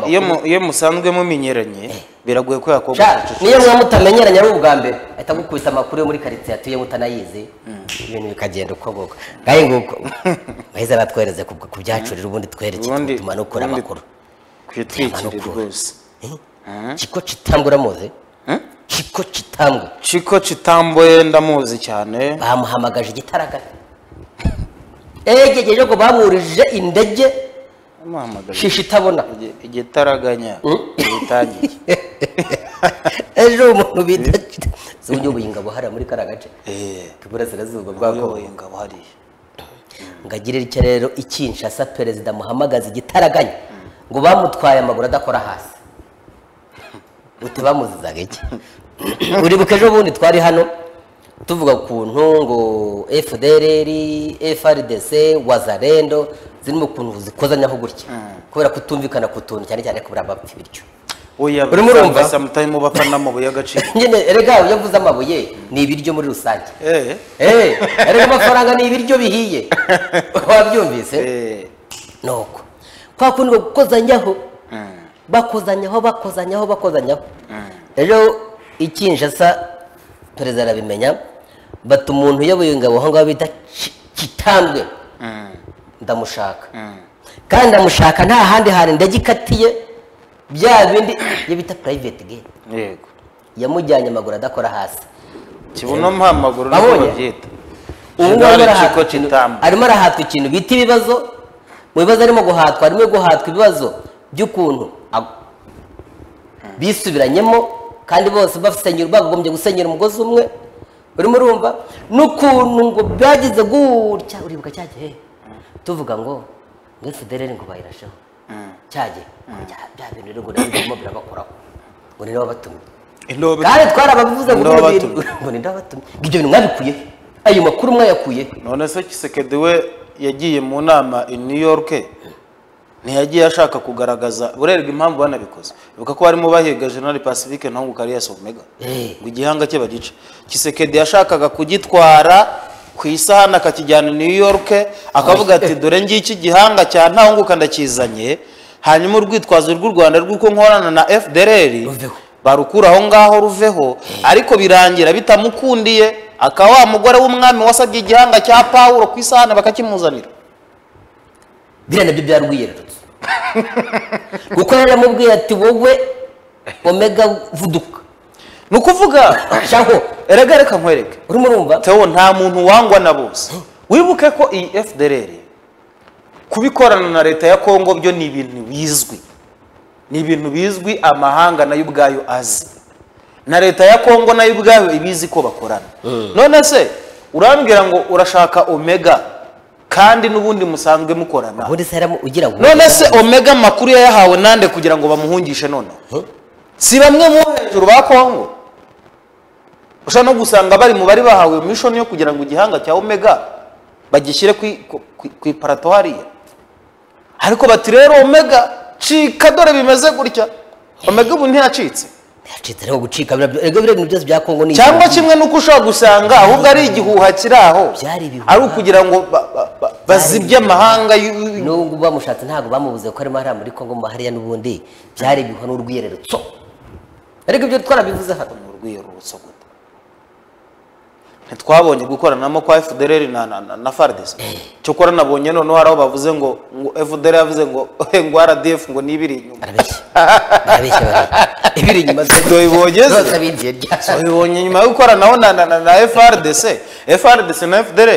iyo mu- iyo musanzwe mumenyeranye biragoye ko yakorwa Sha, niyo muba mutamenyeranye ari ubwa mbere ahita gukubita amakuru yo muri karitsiye atuyemo utanayizi ibintu bikagenda uko nguko ngahe nguko bahise batwereze ku ku byacu rero ubundi twerekeye Ubundi- tugatuma nukora ubundi- amakuru kwitwikire Amakuru. rwose Eh? kiko kitambwe uramuzi kiko kitambwe ciko citamboye ndamuzi cyane bamuhamagaje igitaragata egegeje ngo bamwurije indege amuhamagaye shishi itabona Igi- igitaraganya gitangiye ejo umuntu bita si uyoboye ingabo hariya muri kariya gace Eh, k'iburasirazuba bwa kongo uyoboye ingabo hariya ngo agire icyo rero ikinshasa perezida muhamagaza igitaraganya ngo bamutwaye amaguru adakora hasi uti bamuzizaga iki uribuka ejo bundi twari hano tuvuga ukuntu ngo fdrr frdc wazarendo zirimo ukuntu zikozanyaho gutya kubera kutumvikana ku tuntu cyane cyane kubura abapfa bityo oya Urimo urumva? basa mutari mu bapfa n'amabuye y'agaciro nyine erega iyo mvuze amabuye ni ibiryo muri rusange eh Eh, erega amafaranga ni ibiryo bihiye wabyumvise eh nuko kwa kundi ngo gukozanyaho bakozanyaho bakozanyaho bakozanyaho rero ikinshasa perezida arabimenya bata umuntu uyoboye ingabo aho ngaho bita Ki- kitandwe ndamushaka kandi ndamushaka nta handi hantu indege ikatiye bya bindi iyo bita private gate yego yamujyanye amaguru adakora hasi kibuno mpamaguru niko Babonye? babyita ubu ngubu arimo General arahatwa ciko ikintu- citambo arimo arahatwa ikintu bita ibibazo mu bibazo arimo guhatwa arimo guhatwa ibibazo by'ukuntu ag- bisubiranyemo kandi bose basenyera bagombye gusenyera umugozi umwe urimo urumva n'ukuntu ngo byagize gutya uribuka cya gihe tuvuga ngo ngo federere ngo bayirasheho cya gihe bya- bya bintu rero ngo nabo birimo birabakoraho ngo ni nabo batumye intobe kandi twarabavuze ngo Ndoba ni ibintu- ngo ni ndabatumye ngo ibyo bintu mwabikuye ayo makuru mwayakuye none se kisekedi we yagiye mu nama i new york ntiyagiye ashaka kugaragaza urerwa impamvu banabikoze ibuka ko barimo bahiga general pacifique naho ngo kariyasi omega Eh. ngo igihanga cye bagice kisekedi yashakaga kugitwara ku isahani akakijyana i new york akavuga ati dore ngiki igihanga cya ntahunguka ndakizanye hanyuma urwitwazo rw'u rwanda rw'uko nkorana na fdr Ruveho. barukura aho ngaho ruveho ariko birangira bitamukundiye aka wa mugore w'umwami wasabye igihanga cya pawulo ku isahani bakakimuzanira biriya nabyo byarwiyererutse kuko yari aramubwiye ati wowe omega vuduka ni ukuvuga shaho erega reka nkwereke urimo urumva tewo nta muntu wangwa na bose wibuke ko iyi fdr kubikorana na leta ya kongo byo ni ibintu bizwi ni ibintu bizwi amahanga nayo ubwayo azi na leta ya kongo nayo ubwayo ibizi ko bakorana none se urambwira ngo urashaka omega kandi n'ubundi musanzwe mukorana ubundi se yaramu- ugira ngo none se omega amakuru yayahawe nande kugira ngo bamuhungishe noneho si bamwe mu bo hejuru ba kongo ushobora no gusanga bari mu bari bahawe mishoni yo kugira ngo igihanga cya omega bagishyire ku, ku, ku, ku iparato hariya ariko bati rero omega cika dore bimeze gutya omega ubu ntiyacitse yacitse ariko gucika biriya byo- erega biriya bintu byose bya kongo ni cyangwa kimwe n'uko ushobora gusanga ahubwo ari igihuha kiri aho Byari ibihuha. ari ukugira ngo ba- ba- ba- bazibye amahanga y'u- nubwo bamushatse ntabwo bamubuze ko arimo hariya muri kongo mu hariya n'ubundi byari ibihuha n'urwiyererutso ariko ibyo twarabivuze hano mu rwiyerurutso gute ntitwabonye gukoranamo kwa fdr na, na, na, na fardc cyokora nabonye noneho hari aho bavuze ngo ngo fdr yavuze ngo ngo rdf ngo nibiri inyuma barabeshya barabeshya barabeshya ibiri inyuma Nabibonye se. zose binjiye byasha babibonye nyuma yo gukoranaho na, na, na, na frdc frdc na fdr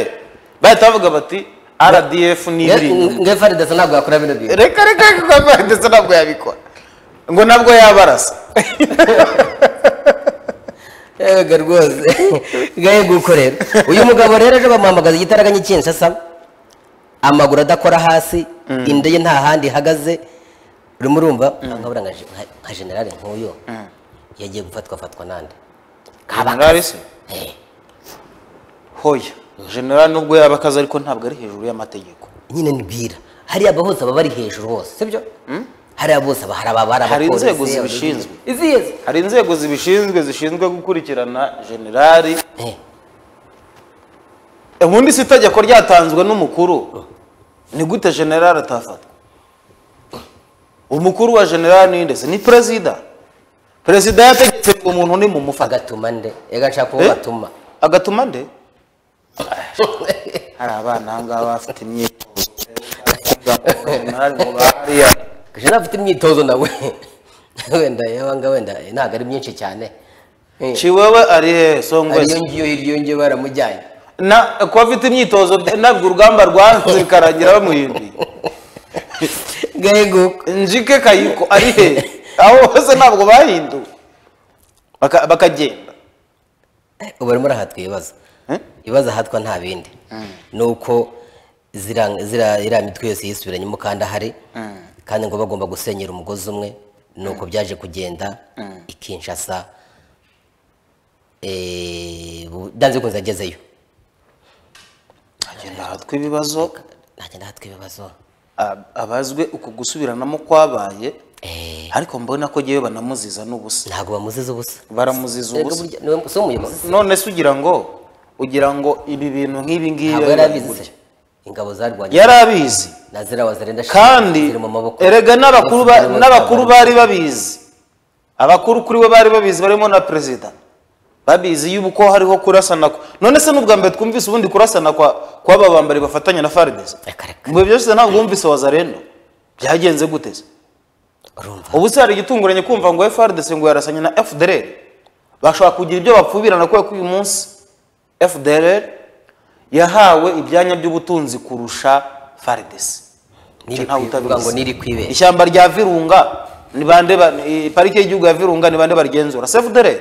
bahita bavuga bati rdf nibiri inyuma nge faridasa ntabwo yakora bino bintu reka reka reka kwa frdc ntabwo yabikora ngo nabwo yabarasa ega rwose gahe gukorera uyu mugabo rero ejo bamuhamagaza igitaraganya cy'inshasa amaguru adakora hasi indege nta handi ihagaze urimo urumva nkabura nka je- nka- nka generale nk'uyu yagiye gufatwa fatwa nande generali se hoya generali nubwo yaba akazi ariko ntabwo ari hejuru y'amategeko nyine nibwira hariya aba hose baba bari hejuru hose sibyo hariya bose aba hari ababara Hari inzego zibishinzwe. iziyeze hari inzego zibishinzwe zishinzwe gukurikirana generali ubundi si itegeko ryatanzwe n'umukuru ni gute generali atafatwa umukuru wa generali ni ndetse ni perezida perezida yategetse ngo umuntu ni mumufata agatuma nde ega nshaka uwo Eh? batuma agatuma nde hari abana aha ngaha bafite imyitozo generali ngo bahariya gashira afite imyitozo nawe wenda yabanga wenda ntabwo ari myinshi cyane Eh, ciwewe ari he ariyo songwese ngiyo iriyo ngiyo baramujyanye na kuba afite imyitozo bya- ntabwo urugamba rwanze bikarangira bamuhimbiye gaheguka njike kayiko ari he aho hose ntabwo bahinduwe Baka- bakagenda ubu barimo rahatwa ibibazo Eh? ibibazo ahatwa nta bindi ni uko zira- zira- iriya mitwe yose yisubiranye umukandahari kandi ngo bagomba gusenyera umugozi umwe ni uko byaje kugenda i Kinshasa eh, bu- byanze bikunze yagezeyo hagenda hatwa ibibazo ntagenda ahatwa ibibazo ab- abazwe uku gusubiranamo kwabaye Eh, ariko mbona ko ngewe banamuziza n'ubusa ntabwo bamuziza ubusa baramuziza Erega ubusa burya niwe- si we umuyobozi none se ugira ngo ugira ngo ibi bintu nk'ibi ngibi ntabwo yari abizi ingabo zarwanye yari abizi na ziriya wazirenda shira, kandi ziri mu maboko erega n'abakuru ba- Ziri mu- n'abakuru bari babizi abakuru kuri we bari babizi barimo na perezida babizi yubu ko hariho kurasana kwa none se n'ubwa mbere twumvise ubundi kurasana kwa kw'aba bambari bafatanya na fardes Reka, reka, mu bihe byose ntabwo wumvise wazarendo byagenze gute se urumva ubu se hari igitunguranye kumva ngo FRDC ngo yarasanye na FDLR bashobora kugira ibyo bapfubirana kubera ko uyu munsi FDLR yahawe ibyanya by'ubutunzi kurusha FARDC Niri ntawe kwivuga utabizi. ngo niri kwibeshya. ishyamba rya virunga ni bande ba- i- parike y'igihugu ya virunga ni bande barigenzura se FDLR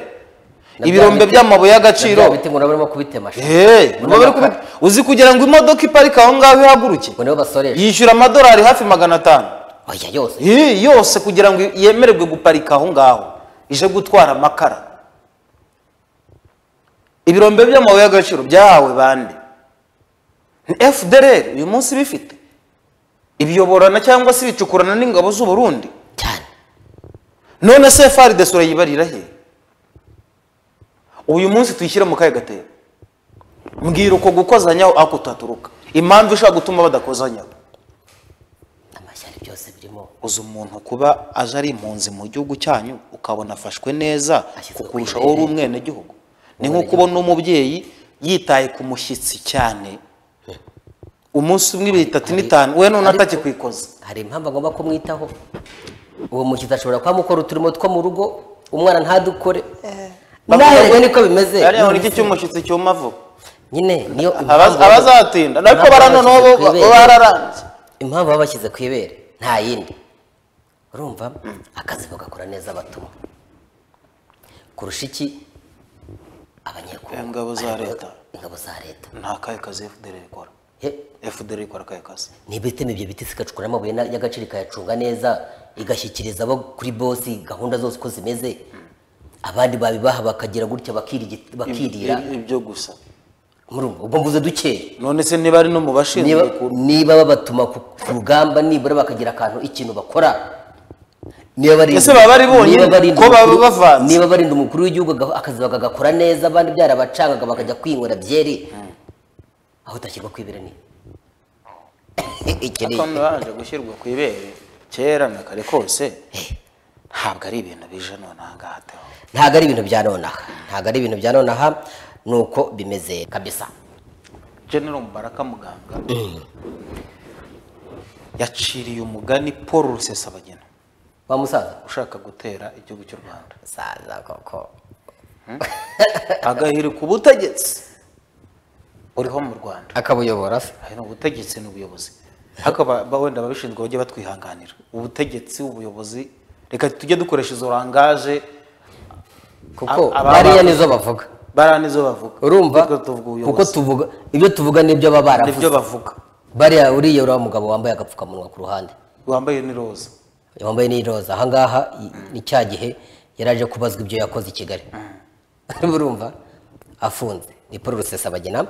Na ibirombe bya biti- by'amabuye y'agaciro Na bya biti ngo nabo barimo kubitema sha. Eh, Ngo nibo bari kubi- uzi kugira ngo imodoka iparike aho ngaho ihaguruke ngo nibo basoresha yishyura amadolari hafi magana atanu oya yose iyi yose kugira ngo yemererwe guparika aho ngaho ije gutwara amakara ibirombe by'amabuye y'agaciro byahawe bande ni fdr uyu munsi bifite ibiyoborana cyangwa se ibicukurana n'ingabo z'uburundi cyane none se fardes urayibarira he uyu munsi tuyishyire mu kahe gatebo mbwira uko gukozanyaho ako tutaturuka impamvu ishobora gutuma badakozanyaho amashyari byose birimo uzi umuntu kuba aje ari impunzi mu gihugu cyanyu ukabona afashwe neza Ashyizwe kukurusha ku wowe uri irere. umwenegihugu ni nko kubona umubyeyi yitaye ku mushyitsi cyane umunsi umwe ibiri itatu n'itanu we none ariko- atakikoze hari impamvu agomba kumwitaho uwo mushyitsi ashobora kuba amukora uturimo two mu rugo umwana ntadukore nawe rero niko bimeze ariya ni iki cy'umushyitsi cyuma vuba nyine niyo Abaz- abazatinda ariko baranoneho bo Impamvu bo babashyize ku ibere. bararambye impamvu baba bashyize ku ibere nta yindi urumva akazi bagakora neza abatuma kurusha iki abanyekongo Ingabo za leta. ingabo za leta nta kahe kazi fdr ikora He, fdr ikora akahe kazi niba itema ibyo biti zigacukura amabuye na- y'agaciro ikayacunga neza igashyikiriza abo kuri bosi gahunda zose uko zimeze abandi babibaha bakagira gutya bakirigi- bakirira Ibi- ibyo gusa Murumva, ubwo mvuze duke none se niba ari no mu bashinzwe niba niba babatuma ku ku rugamba nibura bakagira akantu ikintu bakora niba barinda- Ese baba bari bonyine? niba barinda Ko baba umukuru- bavanze? niba barinda umukuru w'igihugu aga- akazi bakagakora neza abandi byarabacangaga bakajya kwinywera byeri aho utashyirwa kwibera ni iki ni kandi baje gushyirwa ku ibere kera na kare kose ntabwo ari ibintu bije none aha ngaha teho ntabwo ari ibintu bya nonaha ntabwo ari ibintu bya nonaha ni uko bimeze kabisa general mubaraka muganga yaciriye umugani paul rusesabagina wa musaza ushaka gutera igihugu cy'u rwanda musaza koko agahirika ubutegetsi uriho mu rwanda akabuyobora se hari ubutegetsi n'ubuyobozi ariko ba- ba- wenda ababishinzwe bajye batwihanganira ubutegetsi ubuyobozi reka tujye dukoresha izo rangaje kuko Aba- bariya aba- nizo bavuga bara nizo bavuga urumva Ariko tuvuga ubuyobozi. kuko tuvuga ibyo tuvuga nibyo baba nibyo baravuze bavuga bariya uriya uriya mugabo wambaye agapfukamunwa ku ruhande wambaye n'iroza wambaye n'iroza ahangaha i- ni cya gihe yari aje kubazwa ibyo yakoze i kigali urumva afunze ni paul rusesabagina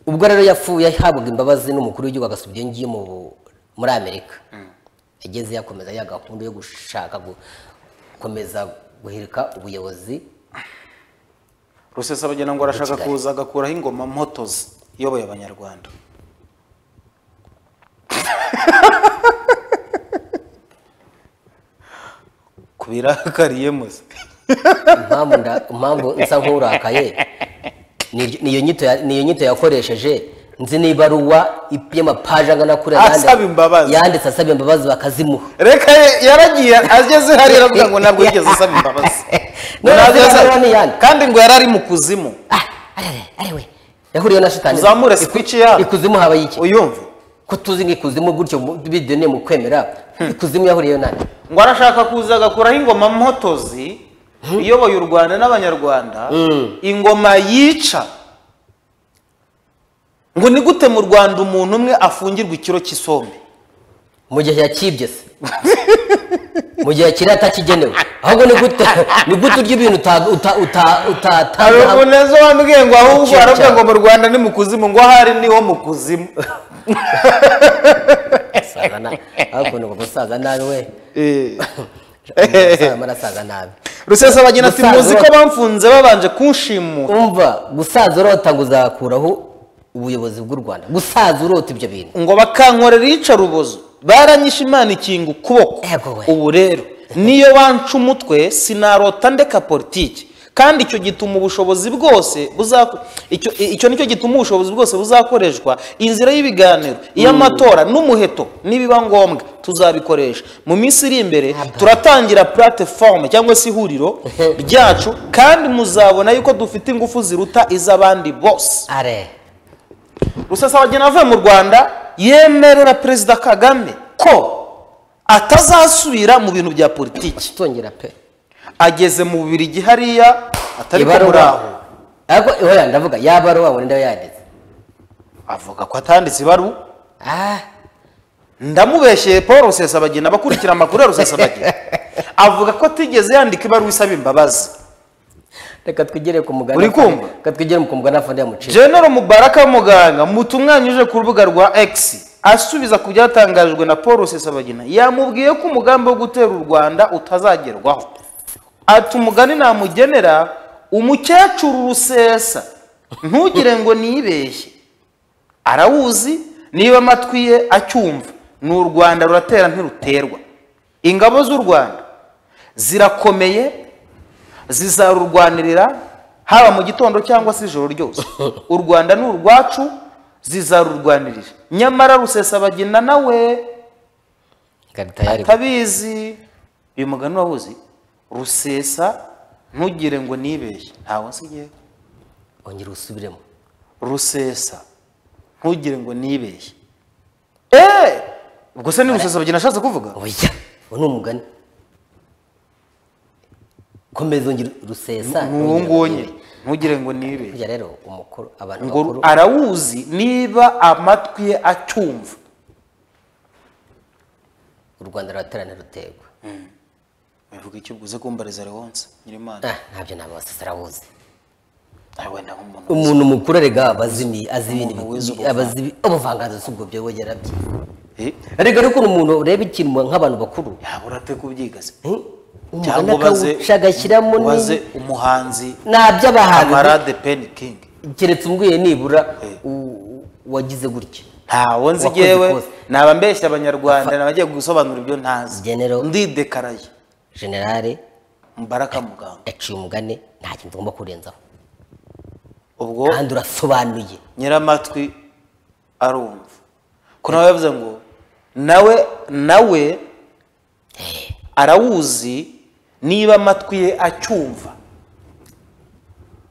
ubwo rero yafu yahabwaga imbabazi n'umukuru w'igihugu agasuba ibyo ngiyo mu- muri amerika yageze yakomeza ya gahunda yo gushaka gu- gukomeza guhirika ubuyobozi rusesabagina ngo arashaka Kigali. kuza agakuraho ingoma mpotozi iyoboye abanyarwanda birakariyemo se impamvu nda- impamvu nsa nk'urakaye ni- niyo nyito ya- niyo nyito yakoresheje nzi n'ibaruwa y'amapaje angana kuri Asaba imbabazi. yanditse asaba imbabazi bakazimuha reka ye- yaragiye ageze hariya aravuga ngo ntabwo yigeze asaba imbabazi Ngo None ntabwo se yasa- Ibaruwa ni iyande? kandi ngo yari ari mu kuzimu Ah, arere, arewe yahuriye na shitani Uzamure switch yabo. ikuzimu habaye iki uyumve ko tuzi nk'ikuzimu gutyo mu- bidoneye mu kwemera ikuzimu yahuriyeyo nande ngo arashaka kuza agakuraho ingoma mpotozi iyoboye u rwanda n'abanyarwanda ingoma yica ngo ni gute mu rwanda umuntu umwe afungirwa ikiro cy'isombe mu gihe yakibye se mu gihe yakiriye atakigenewe ahubwo ni gute ni gute urya ibintu uta- uta- uta- hari utatanga umuntu ejo wambwiye ngo ahubwo Cyo, aravuga cyo. ngo mu rwanda ni mu kuzimu ngo ahari niho mu kuzimu Saza na- hakuno ngo gusaza nabi we Eh. Umusaza marasaza nabi rusesabagina ati Gusaza muzi ko urota. bamfunze babanje kunshimuta umva gusaza urota ngo uzakuraho ubuyobozi bw'u rwanda gusaza urota ibyo bintu ngo bakankorera iyicarubozo baranyishe imana ikinga ukuboko Ego we. ubu rero niyo banca umutwe sinarota ndeka politiki kandi icyo gituma ubushobozi bwose buza- icyo icyo nicyo gituma ubushobozi bwose buzakoreshwa inzira y'ibiganiro iy'amatora n'umuheto nibiba ngombwa tuzabikoresha mu minsi iri imbere turatangira platform cyangwa se ihuriro ryacu kandi muzabona yuko dufite ingufu ziruta iz'abandi bose are rusesabagina avuye mu rwanda yemerera perezida kagame ko atazasubira mu bintu bya politiki kitongera pe ageze mu bubiri gihariya atari ko muri aho ibaruwa ariko oya ndavuga ya baruwa ngo ndayo yanditse avuga ko atanditse ibaru ah ndamubeshyeye paul rusesabagina abakurikira amakuru ya rusesabagina avuga ko atigeze yandika ibaruwa isaba imbabazi reka twigere ku mugani Uri kumva? reka twigere ku mugani afande ya muceri general mubaraka muganga mutunganya uje ku rubuga rwa x asubiza ku byatangajwe na paul rusesabagina yamubwiye ko umugambi wo gutera u rwanda utazagerwaho ati umugani namugenera umukecuru rusesa ntugire ngo nibeshye arawuzi niba amatwi ye acyumva ni u rwanda ruratera ntiruterwa ingabo z'u rwanda zirakomeye zizarurwanirira haba mu gitondo cyangwa se ijoro ryose u rwanda ni urwacu zizarurwanirira nyamara rusesabagina nawe karita yari tabizi uyu mugani wawuzi rusesa ntugire ngo nibeshye ntawe nsigiyeho ongera usubiremo rusesa ntugire ngo nibeshye eee ubwo se ni rusesabagina ashatse kuvuga oya uwo ni umugani komeza ongera rusesa ni uwo nguwo nyine ntugire ngo nibeshye burya rero umukuru abantu ngo bakuru arawuzi niba amatwi ye acyumva u rwanda ruraterana rutegwa bivuga icyo uze kumbariza rewonse nyirimana Ah, ntabyo ntabwo wasesa arawuzi nawe naho umuntu umuntu mukuru erega aba azi ni- azi ibintu Umuntu bi- wize bi- aba azi ibi- ubuvanganzo si ubwo byo we yarabye Eh, erega ariko umuntu ureba ikintu nk'abantu bakuru yabura ate kubyiga se eh, umugani cyangwa ubaze akawuca agashyiramo ni- ubaze umuhanzi n'aby'abahanzi kamarade peni kingi keretse umbwiye nibura Eh. u- u- wagize gutya ntawo nzi Wakoze jyewe ikosa. naba mbeshya abanyarwanda naba agiye gusobanura ibyo ntazi Genero. ndidekaraye generale mbaraka muganga yaciye umugani nta kintu tugomba kurenzaho ubwo kandi urasobanuye nyiramatwi arumva ko nawe yavuze ngo nawe nawe arawuzi niba amatwi ye acyumva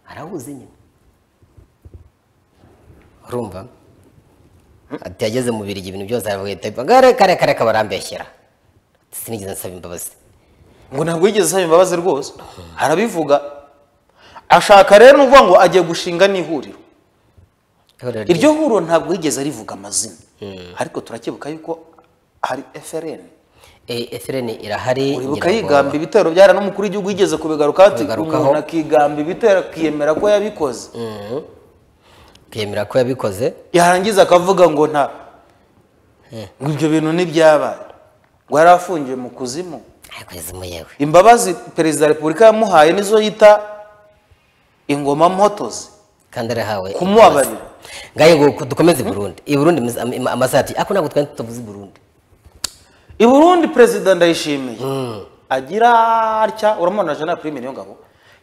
arawuzi nyine urumva ati yageze mu birigi ibintu byose arabwita kare kare kare kabarambeshyera sinigeze nsaba imbabazi ngo ntabwo yigeze asaba imbabazi rwose arabivuga ashaka rero ni ukuvuga ngo agiye gushinga n'ihuriro Ihuriro iryo huriro ntabwo yigeze arivuga amazina ariko turakebuka yuko hari FRN Eh, efrene irahari uribuka ngira ngo- yigamba ibitero byara n'umukuru w'igihugu yigeze kubigarukaho ati Kubigarukaho. umuntu akigamba ibitero akiyemera ko yabikoze twemera ko yabikoze yarangiza akavuga ngo nta ngo ibyo bintu ntibyabaye ngo yari afungiwe mu kuzimu ariko yazimu yewe imbabazi perezida wa repubulika yamuhaye nizo yita ingoma mpotozi kandi arahawe kumubabarira ngaye ngo dukomeze i burundi i burundi imizi- am- am- amasaha ati ako ntabwo twari tutavuze i burundi i burundi perezida ndayishimiye agira atya uramubona jean prime niyo ngabo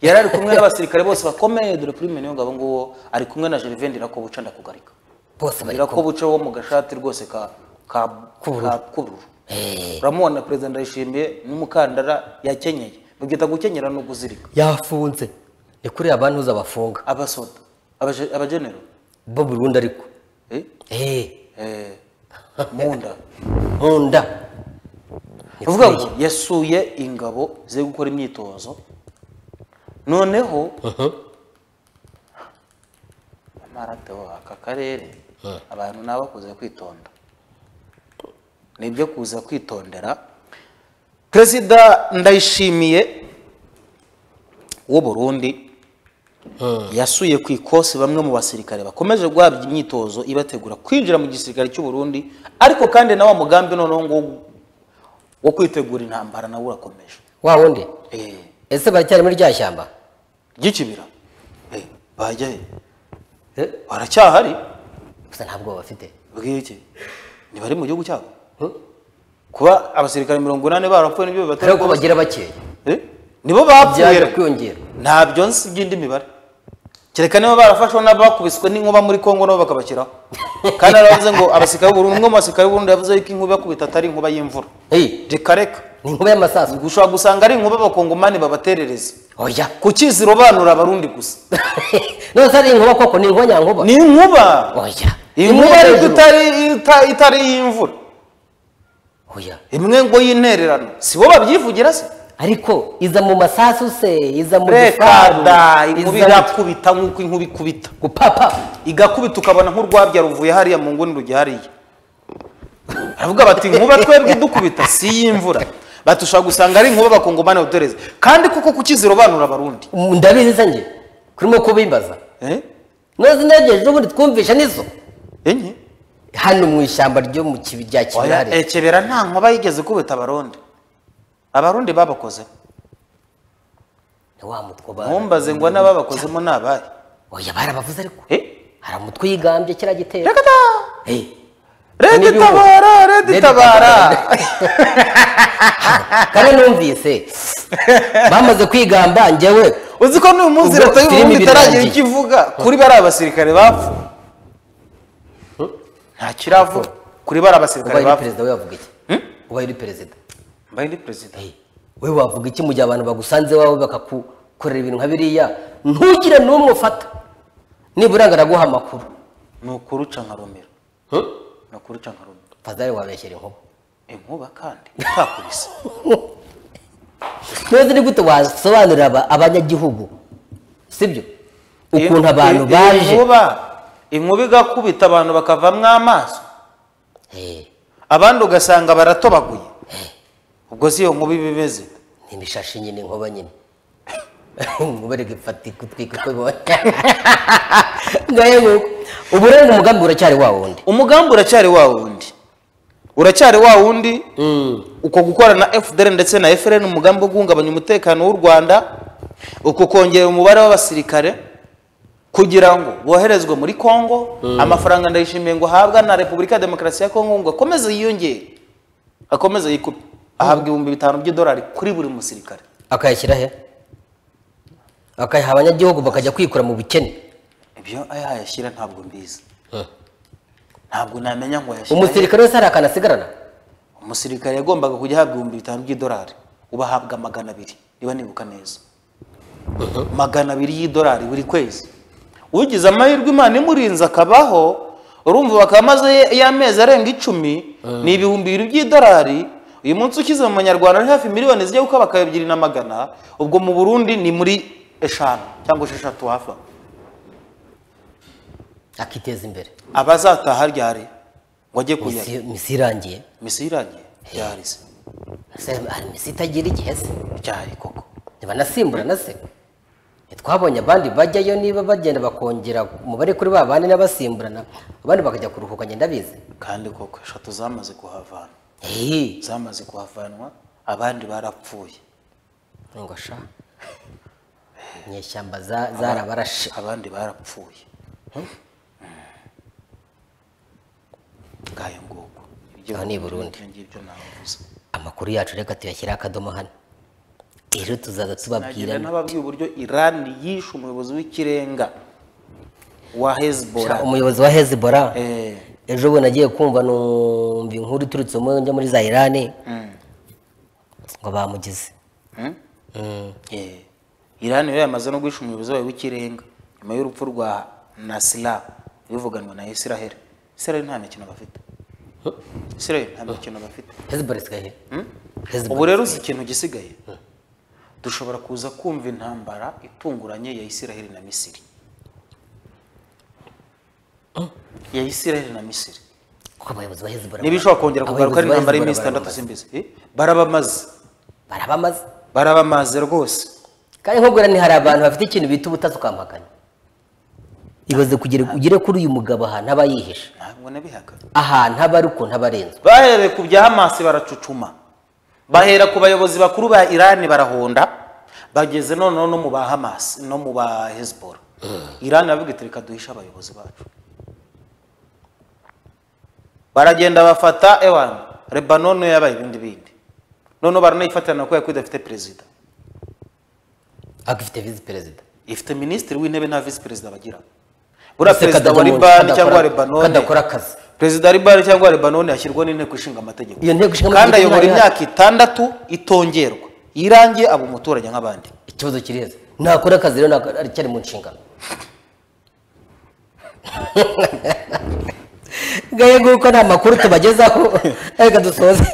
yari ari kumwe n'abasirikare bose bakomeye dore prime niyo ngabo nguwo ari kumwe na gervain ndirakobuca ndakugarika bose bari kumwe ndirakobuca wo mu gashati rwose ka ka K'ubururu. ka- k'ubururu Eh, uramubona perezida ndayishimiye n'umukandara yakenyeye babyita gukenyera no kuzirika yafunze ni kuri abantu uza bafunga abasoda abaje- abagenero bo burundu ariko eh? Eh, eh, mu nda nkunda Ni uvuga kuriya. ngo yasuye ingabo ziri gukora imyitozo noneho amarato aka karere abantu nabo kuza kwitonda nibyo kuza kwitondera perezida ndayishimiye w'u burundi yasuye ku ikosi bamwe mu basirikare bakomeje guhabwa imyitozo ibategura kwinjira mu gisirikare cy'u Burundi ariko kandi na wa mugambi noneho ngo wo kwitegura intambara nawe urakomeje wa wundi Eh, ese baracyari muri rya shyamba ry'ikibira Eh, bajya he Eh, baracyahari gusa nta bwoba bafite bw'iki ntibari mu gihugu cyabo Hmm? kuba abasirikare mirongo inani barapfuye nibyo bibatera ariko ko bagira bakeya Eh, nibo bapfuye byaje kwiyongera ntabyo nzi by'indi mibare kereka niba barafashwe n'abakubiswe n'inkuba muri kongo nabo bakabashyiraho kandi aravuze ngo abasirikare b'uburundu umwe mu basirikare b'uburundu yavuze yuko inkuba ibakubita atari inkuba y'imvura Hey, rikareka ni inkuba y'amasasu ushobora gusanga ari inkuba abakongomani babaterereza oya ku kiziro banura abarundi gusa none se ari inkuba koko ni inkuba nyankuba ni inkuba oya inkuba ariko hejuru. itari ita- itari iy'imvura oya imwe ngo y'intererano si bo babyivugira se ariko iza mu masasu se iza mu gifaru, rekada inkuba iza mu- igakubita nk'uko inkuba ikubita gupapa igakubita ukabona nk'urwabya ruvuye hariya mu nguni rujya hariya aravuga bati nkuba twebwe idukubita si iy'imvura bati ushobora gusanga ari inkuba bakongomani badutereza kandi kuko ku kiziro banura abarundi Mm, ndabizi se njye kurimo kubimbaza Eh? none se ntegereje ubundi twumvisha nizo enye hano mu ishyamba ryo mu kibi rya Oya, kibirare ekebera nta nkuba yigeze kubita abarundi abarundi babakoze ni wa mutwe ba ntumbaze ngo n'ababakozemo ni abahe oya barabavuze ariko Eh? hari umutwe yigambye kiriya gitero reka ta Eh, redi N'ibihugu. tabara redi Redi tabara kandi numvise bamaze kwigamba njyewe uzi ko n'uyu munsi Ubwo leta filimi y'uburundi itaragira birangiye. icyo ivuga kuri bari abasirikare bapfu nta kiravuga kuri bari abasirikare ubaye uri bapfu perezida we wavuga iki ubaye uri perezida mbaye ndi perezida Eh, we wavuga iki mu gihe abantu bagusanze iwawe bakakukorera ibintu nka biriya ntugire n'umwe ufata nibura ngaraguha amakuru ni ukuri uca nkaromera ni ukuri uca nkaromera fazari wabeshyera inkuba inkuba kandi utakubise neza ni gute wasobanurira aba- abanyagihugu sibyo ukuntu abantu Iyi- iyi baje nkuba inkuba igakubita abantu bakavamwo amaso Eh, abandi ugasanga baratobaguye ubwo si iyo nkuba iba imeze ni imishashi nyine inkuba nyine muberege ifata ikutwika uko ibonye ngahe nguko ubu rero umugambi uracyari wa wundi umugambi uracyari wa wundi uracyari wa wundi uko gukora na fdr ndetse na frn umugambi wo guhungabanya umutekano w'u rwanda uko kongera umubare w'abasirikare kugira ngo boherezwe muri congo amafaranga ndayishimiye ngo ahabwa na repubulika ya demokarasi ya congo ngo akomeze yiyongere akomeze yikupe ahabwa ibihumbi bitanu by'idolari kuri buri musirikare akayashyira he akayaha abanyagihugu bakajya kwikura mu bukene ibyo ayaha yashyira ntabwo mbizi ntabwo namenya ngo yashyira umusirikare wese hari akantu asigarana umusirikare yagombaga kujya ahabwa ibihumbi bitanu by'idolari ubu ahabwa magana abiri niba nibuka neza magana abiri y'idolari buri kwezi ugize amahirwe imana imurinze akabaho urumva bakaba amaze y'amezi arenga icumi ni ibihumbi bibiri by'idolari uyu munsi ukize mu manyarwanda ari hafi miliyoni zijya gukaba bakaba ebyiri na magana ubwo mu burundi ni muri eshanu cyangwa esheshatu hafi aho akiteza imbere abazataha ryari ngo ajye kuyara misi misi irangiye misiyo irangiye ryari se Ese hari misi itagira igihe se ryari koko ntibanasimbura na se twabonye abandi bajyayo niba bagenda bakongera umubare kuri ba bandi n'abasimburana abandi bakajya kuruhuka ngenda bize kandi koko eshatu zamaze kuhavana eee zamaze kuhavanwa abandi barapfuye ngo sha inyeshyamba za- zarabarashe abandi barapfuye ngayo nguko Aho ni i Burundi. ibyo ngibyo navuze amakuru yacu reka tuyashyire akadomo hano rero tuzaza tubabwira nagira n'ababwiye uburyo irani yishe umuyobozi w'ikirenga wa hezbollah umuyobozi wa hezibora Eh, ejo bundi nagiye kumva numva inkuru iturutse mu njya muri za irani mm, ngo bamugize mm, Mm. eh. irani rero yamaze no guhisha umuyobozi wayo w'ikirenga nyuma y'urupfu rwa nasira bivuganwa na israel israel nta mikino bafite israel nta mikino bafite hezibora isigaye Hezbollah ubu rero uzi ikintu gisigaye dushobora kuza kumva intambara itunguranye ya isiraheli na misiri ya isiraheli na misiri kuko abayobozi ba hezibora niba ishobora kongera kugaruka ari intambara y'iminsi itandatu simbizi Eh, barabamaze barabamaze barabamaze rwose kandi nkubwira ni hari abantu bafite ikintu bita ubutasi ukampakanya ibaze kugira ugire kuri uyu mugabo ahantu aba yihishe ntabwo nabihaga ahantu aba ari ukuntu aba arenzwe bahereye ku bya hamasi baracucuma bahera ku bayobozi bakuru ba irani barahonda bageze noneho no mu ba hamasi no mu ba hezibora irani iravuga iti reka duhishe abayobozi bacu baragenda bafata ewan lebanon yabaye ibindi bindi noneho baranayifatirana kubera ko idafite perezida agifite visi perezida ifite minisitiri w'intebe nta visi perezida bagira buriya Ese perezida wa kadakora- libani cyangwa wa kadakora- lebanon kadakora akazi perezida wa libani cyangwa wa lebanon yashyirwa n'inteko ishinga amategeko iyo nteko ishinga kandi amategeko ayobora ntayo ihari. imyaka itandatu itongerwa irangiye aba umuturage nk'abandi ikibazo kiri heza ntakora akazi rero ntabwo ari cyari mu nshingano ngaye nguko nta makuru tubagezaho reka dusoze